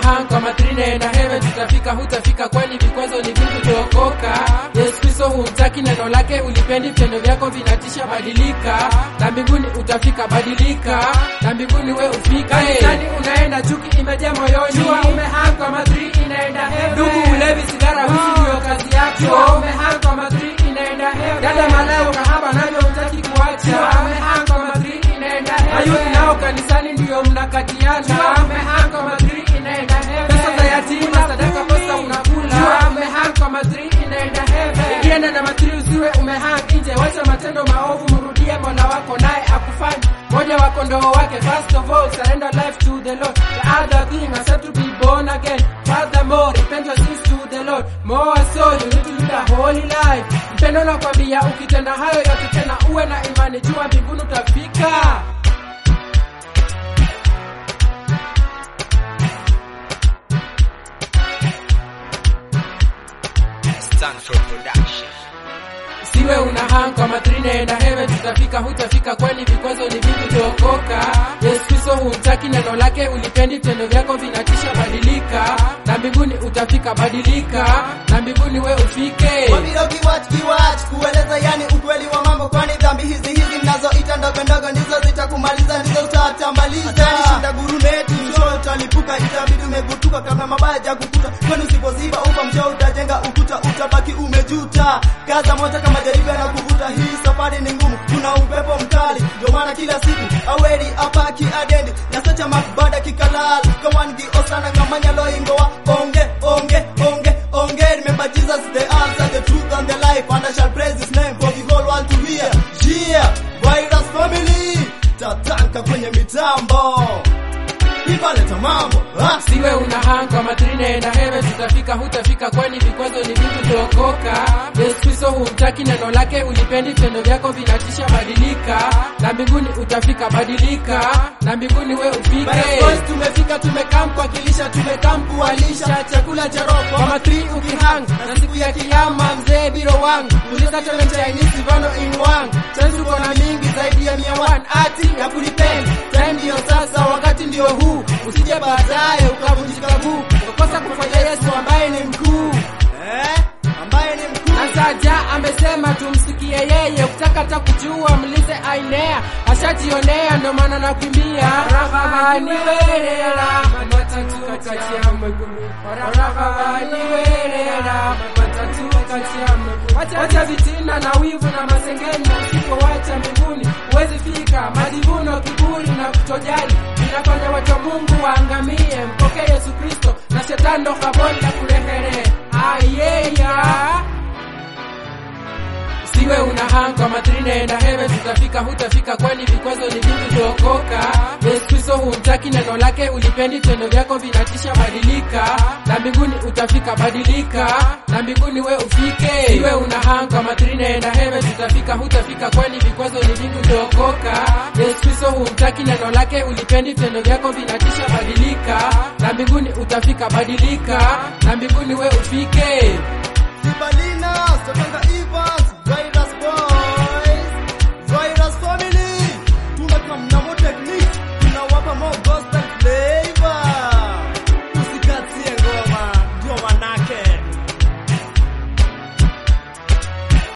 hang kwa matrine na heaven tutafika hutafika kwani vikwazo ni vingi kuokoka Yesu Kristo humtaki neno lake ulipendi vitendo vyako vinatisha badilika na mbinguni utafika badilika na mbinguni we ufika kanisani unaenda chuki imejaa moyoni jua umehang kwa matri inaenda heaven ndugu ulevi sigara wizi ndio kazi yako jua umehang kwa matri inaenda heaven dada malaya kahaba navyo hutaki kuacha jua umehang kwa matri inaenda heaven ayuthi nao kanisani ndio mnakatiana jua umehang kwa matri inaenda heaven pesa za yatima sadaka posta unakula jua umehang kwa matri inaenda heaven ikienda na matri usiwe umehang nje wacha matendo maovu mrudie mola wako naye akufanye moja wa kondoo wake first of all surrender life to the lord the other thing accept to be born again furthermore repent your sins to the lord more so you need to live a holy life mpendo nakwambia ukitenda hayo yote tena uwe na imani jua mbinguni utafika Stanford Production. siwe una hang kwa matrine na heaven tutafika hutafika kwani vikwazo ni vingi kuokoka yesu kristo humtaki neno lake ulipendi vitendo vyako vinatisha badilika na mbinguni utafika badilika na mbinguni we ufike Wabiro kiwach kiwach kueleza yani ukweli wa mambo kwani dhambi hizi hizi mnazoita ndogo ndogo ndizo zitakumaliza ndizo utatamaliza Hatari shinda guruneti msho utalipuka itabidi umegutuka kabla mabaya jakukuta kwani usipoziba ufa msho utajenga ukuta utabaki umejuta kaza moja kama jaribu na kuvuta hii safari ni ngumu kuna upepo mkali ndio maana kila siku aweri apaki adendi nasacha makbada kikalal kawangi osana ngamanya loingowa onge onge onge onge remember Jesus is the answer the truth and the life and I shall praise his name for the whole world to hear yeah virus family tatanka kwenye mitambo ivaleta mambo ha? siwe una hang kwa matrine na heaven tutafika hutafika kwani vikwazo ni vingi kuokoka yesu kristo humtaki neno lake ulipendi vitendo vyako vinatisha badilika na mbinguni utafika badilika na mbinguni we ufike Boys, tumefika tumekam kuwakilisha tumekam kuwalisha chakula cha roho kwa matri ukihang na siku ya kiyama mzee biro wang uliza tele chinese vano in wang chansi uko na mingi zaidi ya mia one ati ya kulipenda time ndiyo sasa wakati ndio huu usije baadaye ukavunjika guu ukakosa kufanya yesu ambaye ni mkuu eh? ambaye ni mkuu na saja amesema tumsikie yeye ukitaka hata kujua mlize ainea ashajionea ndo maana nakimbia rahabani werera matatu kati ya mwekulu rahabani werera matatu kati ya mwekulu wacha vitina na wivu na masengenyo usipowacha mbinguni huwezi fika majivuno kiburi na kutojali inafanya watu wa mungu waangamie mpokee yesu kristo na shetani ndo kaboni la kurehere ayeya siwe una hang kwa matrine na heaven tutafika hutafika kwani vikwazo ni vingi kuokoka yesu kristo humtaki neno lake ulipendi vitendo vyako vinatisha badilika na mbinguni utafika badilika na mbinguni we ufike siwe una hang kwa matrine na heaven tutafika hutafika kwani vikwazo ni vingi kuokoka yesu kristo humtaki neno lake ulipendi vitendo vyako vinatisha badilika na mbinguni utafika badilika na mbinguni we ufike Sibalina, Stefanga Ivo